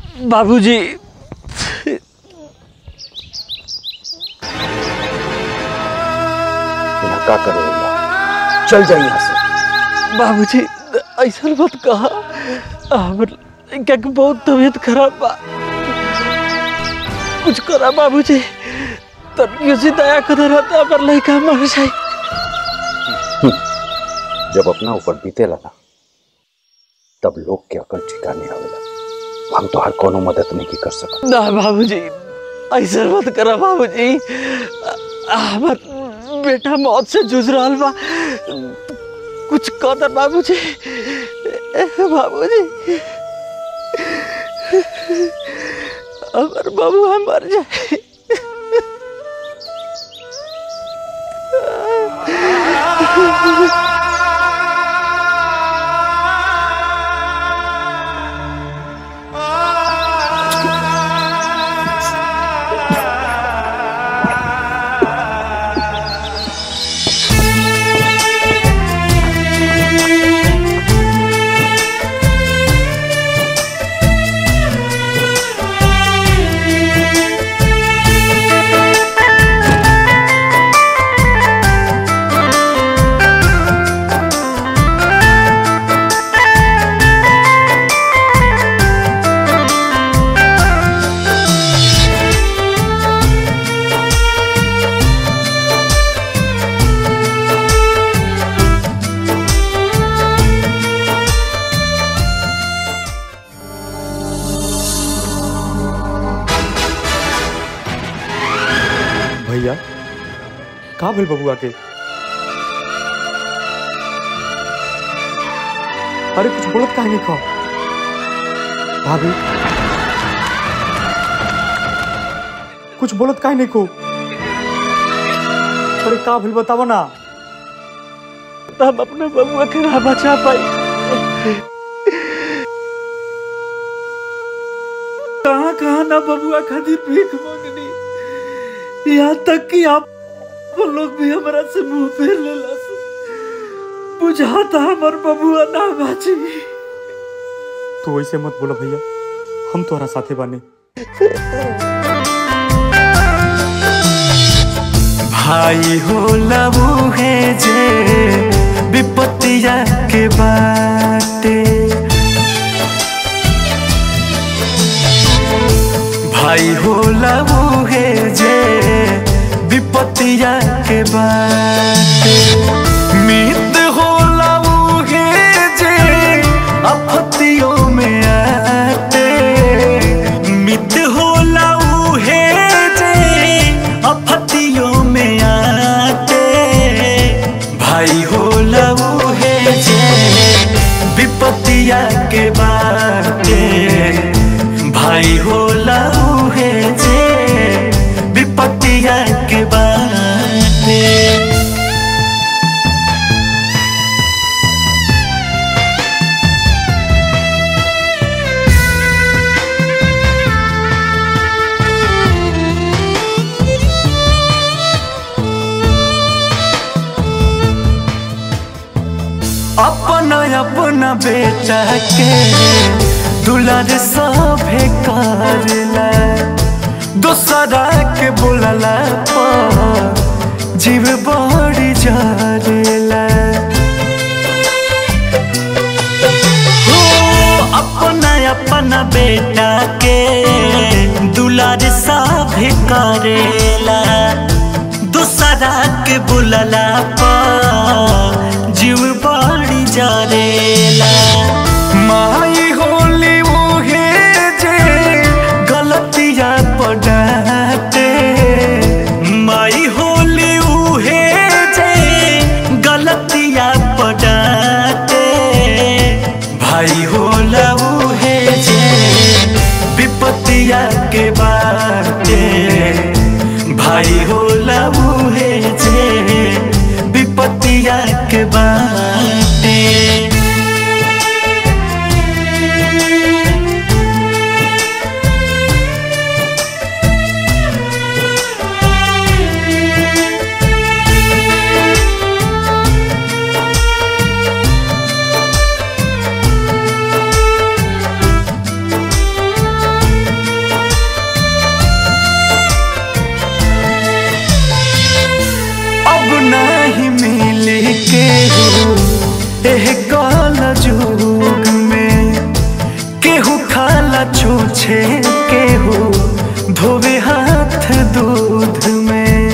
बाबूजी यहाँ का करे भैया चल जाइए यहाँ से बाबूजी ऐसा मत कहा हमर लड़का के बहुत तबीयत खराब बा कुछ करा बाबूजी तनियो से दया कर रहता हमर लड़का मर जाए जब अपना ऊपर बीते लगा तब लोग के अकल ठिकाने आवेला हम तो हर कोनो मदद नहीं कर सकत ना बाबूजी ऐसा मत करा बाबूजी हमर बेटा मौत से जूझ रहा बा कुछ कदर बाबूजी बाबूजी हमर बबुआ मर जाए भैया का भेल बबुआ के अरे कुछ बोलत काहे नहीं खा भाभी कुछ बोलत काहे नहीं को अरे का भेल बतावा ना हम अपने बबुआ के ना बचा पाई कहाँ कहाँ ना बबुआ खातिर भीख मांगनी यहाँ तक कि आप वो लोग भी हमारा से मुंह फेर लेला से बुझाता हमर बबुआ ना बाची तू ऐसे मत बोला भैया हम तोहरा साथे बानी भाई हो लबू है जे विपत्तिया के बाटे भाई हो लबू है जे विपत्तिया के बाटे मित हो लबू है जे आपत्तियों में आते मित हो लबू है जे आपत्तियों में आते भाई हो लबू है जे विपत्तिया के बाटे भाई हो लबू है जे विपत्तिया के बाटे अपना अपना बेटा के दुलार सभे करला दोसरा के बोलला पर जीव बड़ी जरेला हो अपना अपना बेटा के दुलार सभे करेला दूसरा के बुलला पर जीव बड़ी जरेला माई होली मुहे जे गलतिया पड़ाते माई होली उहे जे गलतिया पड़ाते भाई होला उहे जे विपत्तिया के बाटे भाई होला उहे जे विपत्तिया के बाटे एह काल जुग में केहू खाला छूछे केहू धोवे हाथ दूध में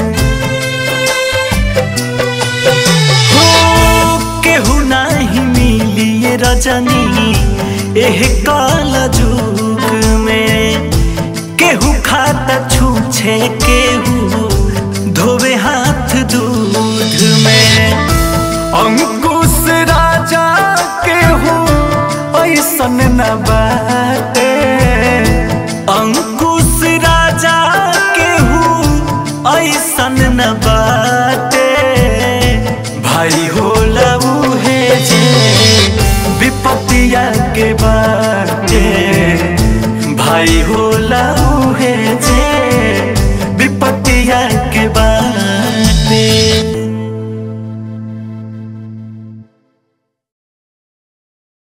हो केहू नाही मिली ये रजनी एह काल जुग में केहू खाता छूछे केहू धोवे हाथ दूध में अंकुश राजा केहू ऐसन न बाटे अंकुश राजा केहू ऐसन न बाटे भाई होला उहे जे विपतिया के बाटे भाई हो